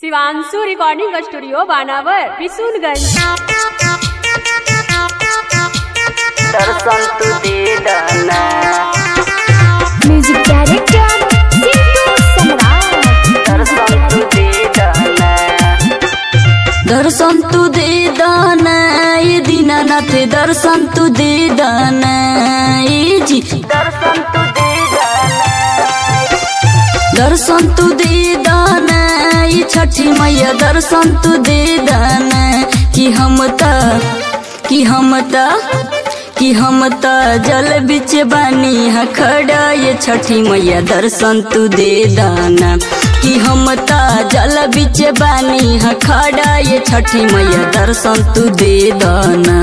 Shivanshu recording studio Banawar Bishunganj दर्शन तू दे दना म्यूजिक डायरेक्टर सिंटू सम्राट दर्शन तू दे दना दर्शन तू दे दना ये दीनानाथ दर्शन तू दे दना ये जी दर्शन तू दे दना दर्शन तू दे दाना ये छठी मैया दर्शन तू दे दाना कि हम त कि हम त कि हम त जल बिच बानी हा खड़ा ये छठी मैया दर्शन तू दे दाना कि हम त जल बिच बानी हा खड़ा ये छठी मैया दर्शन तू दे दाना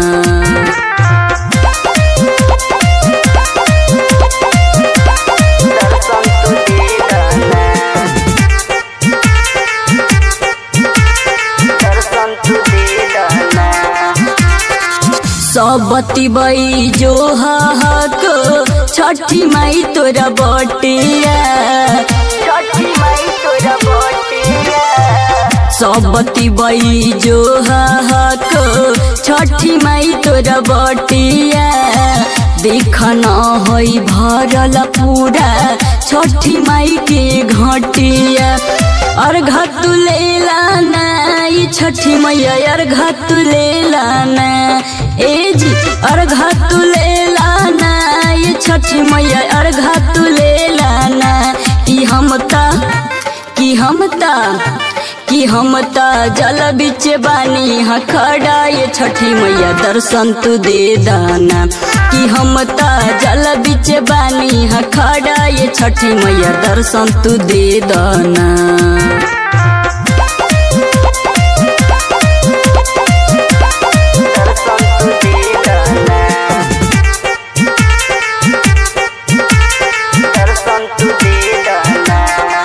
दर्शन तू दे दाना दर्शन तू दे दाना सबती बई जो हक छठी माई तोरा बटिया छठी माई तोरा बटिया सबती बई जो हक छठी माई तोरा बटिया देख न होई भरल पूरा छठी माई के घटिया अर्घ तू ले लाना ये छठी मैया अर्घ तू ले लाना ए जी अर्घ तू ले लाना ये छठी मैया अर्घ तू ले लाना कि हम ता कि हम ता कि हम ता जल बिच बानी हा खड़ा ये छठी मैया दर्शन तू दे दाना कि हम ता जल बिच बानी हा खड़ा ये छठी मैया दर्शन तू दे दाना दर्शन तू दे दाना दर्शन तू दे दाना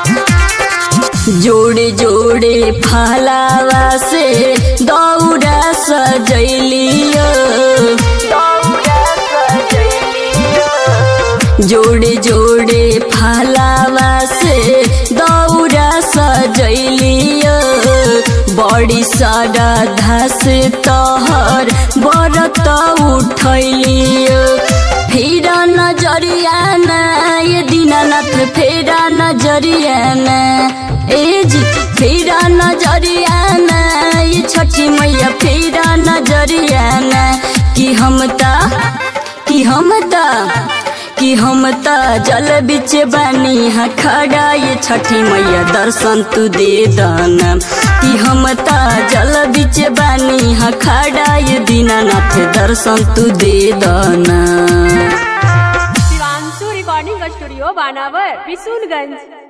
जोड़े जोड़े फलावा से दौड़ा सजैलियो दौड़ा सजैलियो जोड़े जोड़े फलावा से दौड़ा सजैलियो बड़ी सारा धस तहर बरत उठैलियो फेरा नजरिया ना ये दीनानाथ फेरा नजरिया ना ए जी फेरा नजरिया ना ये छठी मैया फेरा नजरिया ना कि हम ता कि हम ता कि हम ता जल बिच बानी हा खड़ा ये छठी मैया दर्शन तू दे दाना कि हम ता जल बिच बानी हा खड़ा ये दीनानाथ दर्शन तू दे दाना शिवांशु रिकॉर्डिंग स्टूडियो बानावर बिशुनगंज